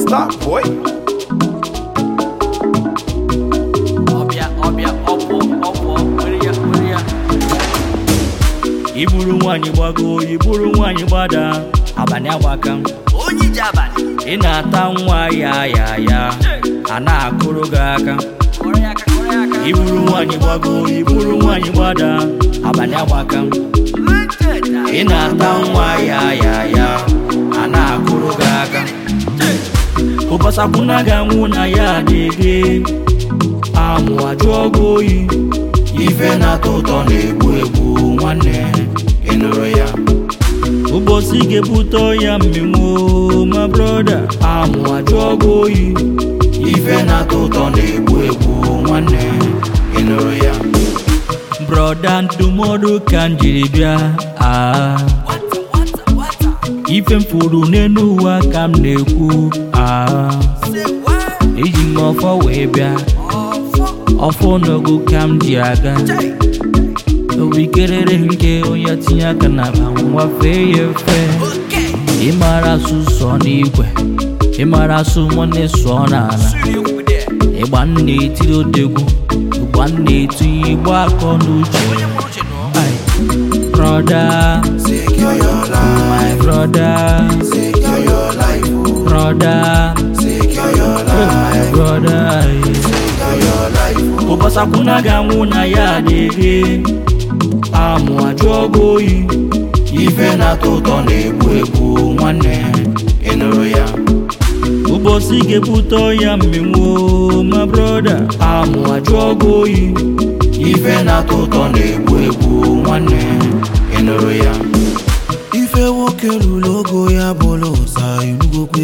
Star boy. ọbịa ọbịa ọpụ ọpụ were ya were ya iburu nwaanyị gbago iburu nwaanyị gbada abalị agbaka onye ije abalị ị na-ata nwa ya ya ya a na-akụrụ gị aka kọrọ ya aka kọrọ ya aka iburu nwaanyị gbago iburu nwaanyị gbada abalị agbaka ị na-ata nwa ya ya ya a na-akụrụ gị aka ụbọsakwuna ga-anwụ na ya adịghị amụ ajụọ gị oyi ife na-atọ ụtọ na-egbu egbu nwanne ị nụrụ ya ụbọchị ga-ebute ya mmenwu ma broda amụ ajụọ gị oyi ife na-atọ ụtọ na-egbu egbu nwanne ị nụrụ ya broda ndụmọdụ ka m jiri bịa aa Wata, wata, wata. ife m furu n'elu ụwa ka m na-ekwu aa Say what? eji m ọfọ wee bịa Ọfọ. ọfọ n'ogo ka m ji aga Jai. owikerere nke onye tinye aka na nwa fee ya efe Okay. ịmara asụ sọ n'igwe ịmara asụ nwanne sụọ n'ala Suri okwu there. ịgba nna etiri odegwu ụgba nna etinye igbo akọ n'uche Onye mụrụ uche nọ. Ai, broda Secure your life. my broda Secure your life. oh. broda Secure your oh my life. broda Secure your life. oh. ụbọsakwuna ga-anwụ na ya adịghị amụ ajụọ gị oyi ife na-atọ ụtọ na-egbu egbu nwanne ị nụrụ ya ụbọchị ga-ebute ya mmenwu ma broda amụ ajụọ gị oyi ife na-atọ ụtọ na-egbu egbu nwanne ị nụrụ ya ife nwoke lụrụ ogo ya bụrụ ụsa enugokwe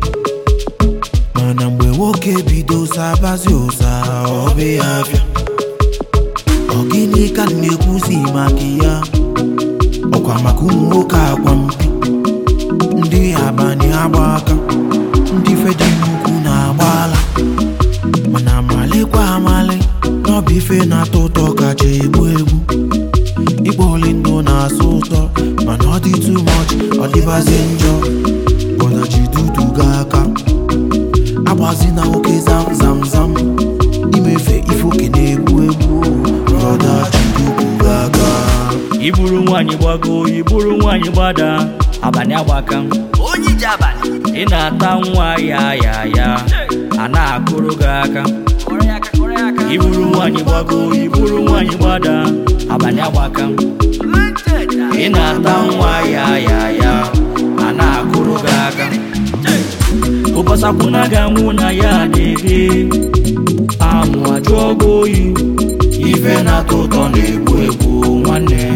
mana mgbe nwoke bido sabazi ụsa ọ bụ ya afịa ọ gịnị ka m na-ekwuzi maka ya ọkwa maka ụmụ nwoke akwa mpi ndị abalị agba aka ndị fedi nnukwu na-agba ala mana amalịkwa amalị n'ọbụ ife na-atọ ụtọ kacha egbu egbu Igbo ole ndụ na-asụ ụtọ mana ọ dị too much ọ dịbazie njọ bọna ji dudu ga aka agbazi na nwoke zam zam zam imefe ife oke na-egbu egbu brọda ji dudu ga aka iburu nwaanyị gbago iburu nwaanyị gbada abalị agbaka Onye ije abalị. ị na-ata nwa ya ya ya a na-akụrụ gị aka Kọrọ ya aka kọrọ ya aka. iburu nwaanyị gbago iburu nwaanyị gbada abalị agbaka ị na-ata nwa ya ya ya a na-akụrụ gị aka ụbọsakwuna ga-anwụ na ya adịghị amụ ajụọ gị oyi ife na-atọ ụtọ na-egbu egbu nwanne